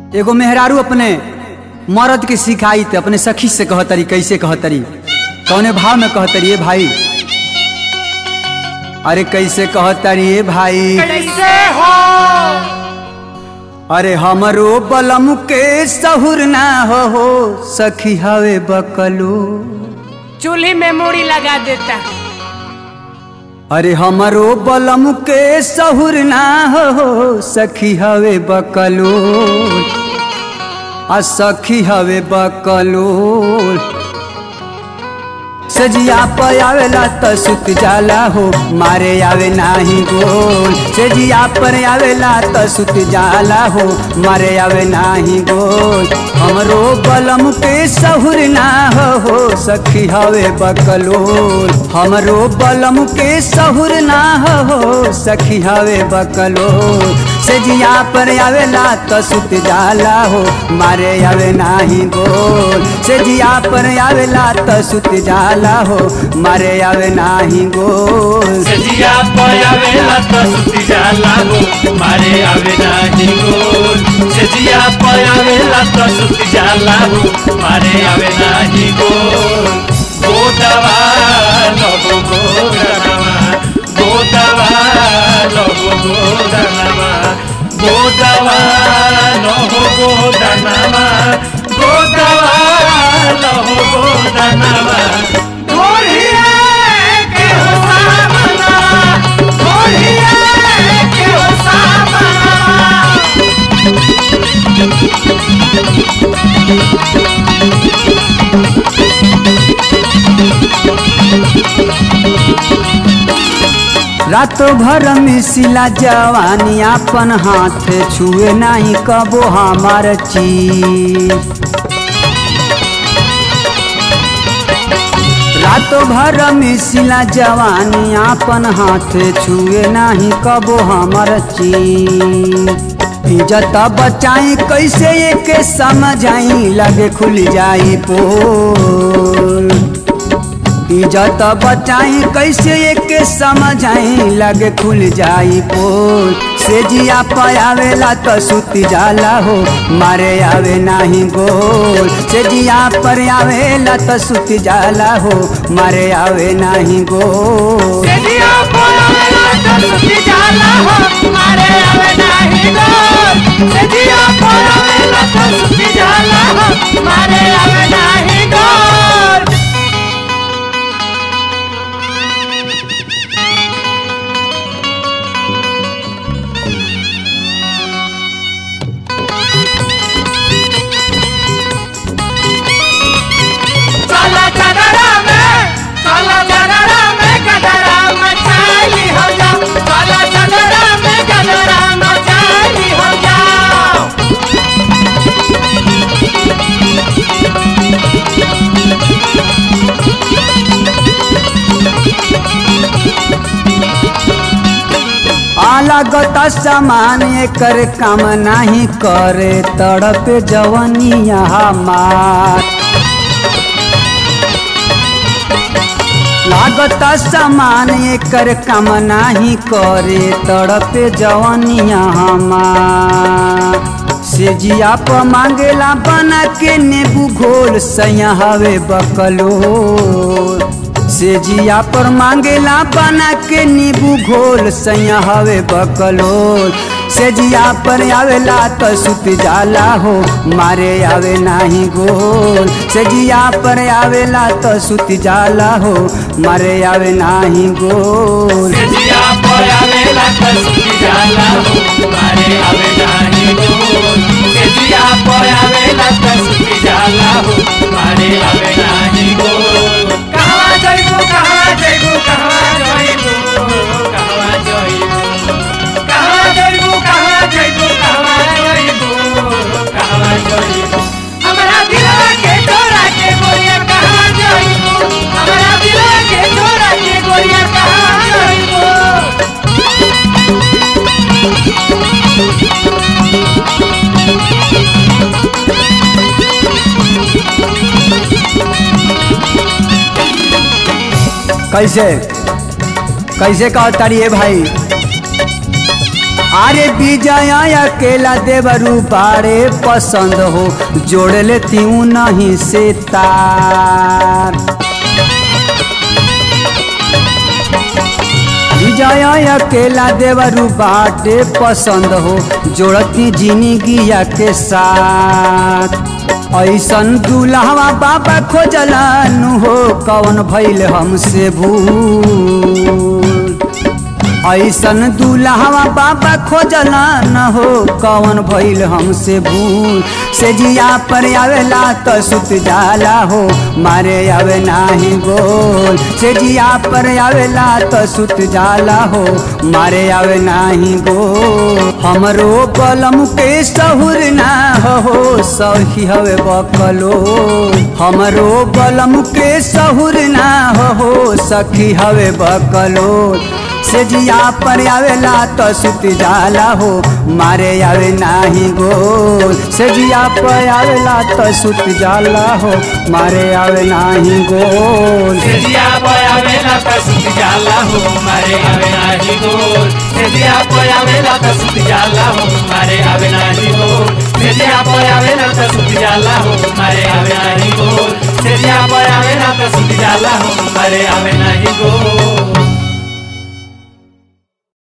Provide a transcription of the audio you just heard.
एगो मेहरारू अपने मर्द के सिखाई थे अपने सखी से कहतरी कैसे कहतरी कौने भाव में कहतरी ए भाई अरे कैसे कहतरी ए भाई कैसे हो अरे हमरो बलम के सहुर ना हो हो सखी हवे बकलो चूल्ही में मूड़ी लगा देता अरे हमरो बलम के सहुर ना हो हो सखी हवे बकलो आ सखी हवे बकलो सजिया पर आवेला त सुत जाला हो मारे आवे नाही गोल सजिया पर आवेला त सुत जाला हो मारे आवे नाही गोल हमरो बलम के सहुर ना हो हो सखी हवे बकलोल हमरो बलम के सहुर ना हो हो सखी हवे बकलोल सजिया पर आवेला त सुत जाला हो मारे आवे नाही गोल सजिया पर आवेला त सुत जाला हो मारे आवे नाही गोल सजिया पयावेला त सुती जाला हो मारे आवे नाही गोल सजिया पयावेला त सुती जाला हो मारे आवे नाही गोल गोदवा लहो गोदनवा गोदवा लहो गोदनवा गोदवा लहो गोदनवा गोदवा लहो गोदनवा ढोलिया के हो सामना ढोलिया के हो सामना रातो भर मिसिला जवानी अपन हाथ छुए नहीं कबो हमार चीज रातो भर मिसिला जवानी अपन हाथ छुए नहीं कबो हमार चीज इज्जत बचाई कैसे एक समझाई लगे खुल जाई पोल इज्जत बचाई कैसे एक समझाई लगे खुल जाई पोल से जिया पयावेला तो सुती जाला हो मारे आवे नाही गोल से जिया पर आवेला तो सुती जाला हो मारे आवे नाही गोल सजिया पयावेला त सुती जाला हो मारे आवे नाही गोल सजिया पयावेला त सुती जाला हो मारे आवे नाही गोल चला चदरा में चला चदरा में गदरा मचाली हो जाओ चला चदरा में गदरा मचाली हो जाओ अलगत सामान एकर काम नहीं करे तड़प जवनिया हमार लागत सामान एकर काम नहीं करे तड़प जवनिया हमार से जिया प मांगेला बना के नेबू घोल सैया हवे बकलो से जिया पर मांगेला बना के नींबू घोल सैया हवे बकलोल से जिया पर आवेला तो सुत जाला हो मारे आवे नाही गोल से जिया पर आवेला तो सुत जाला हो मारे आवे नाही गोल सजिया पयावेला त सुती जाला हो मारे आवे नाही गोल सजिया पयावेला त सुती जाला हो मारे आवे नाही गोल कहाँ जइबू कहाँ जइबू कहाँ जइबू कहवा जइबू कहाँ जइबू कहाँ जइबू कहाँ जइबू कहवा जइबू हमरा दिलवा के चोरा के गोरिया कहाँ जइबू हमरा दिलवा के चोरा के गोरिया कहाँ जइबू कैसे कैसे कहता रे भाई अरे विजय अकेला देवरू बारे पसंद हो जोड़ लेती हूँ नहीं से तार विजय अकेला देवरू बाटे पसंद हो जोड़ती जिंदगिया के साथ ऐसन दुल्हवा बाबा खोजलन हो कौन भैल हमसे भूल ऐसन दुल्हवा बाबा खोजला न हो कौन भइल हमसे भूल से जिया पर आवेला त सुत जाला हो मारे आवे नाही गोल से जिया पर आवेला त सुत जाला हो मारे आवे नाही गोल हमरो बलम के सहुर ना हो सही हवे बकलो हमरो बलम के सहुर ना हो सखी हवे बकलो से जिया पर आवेला तो सुत जाला हो मारे आवे नाही गोल से जिया पर आवेला तो सुत जाला हो मारे आवे नाही गोल सेजिया पयावेला त सुति जाला हो मारे आवे नाही गोल सेजिया पयावेला त सुति जाला हो मारे आवे नाही गोल सेजिया पयावेला त सुति जाला हो मारे आवे नाही गोल सेजिया पयावेला त सुति जाला हो मारे आवे नाही गोल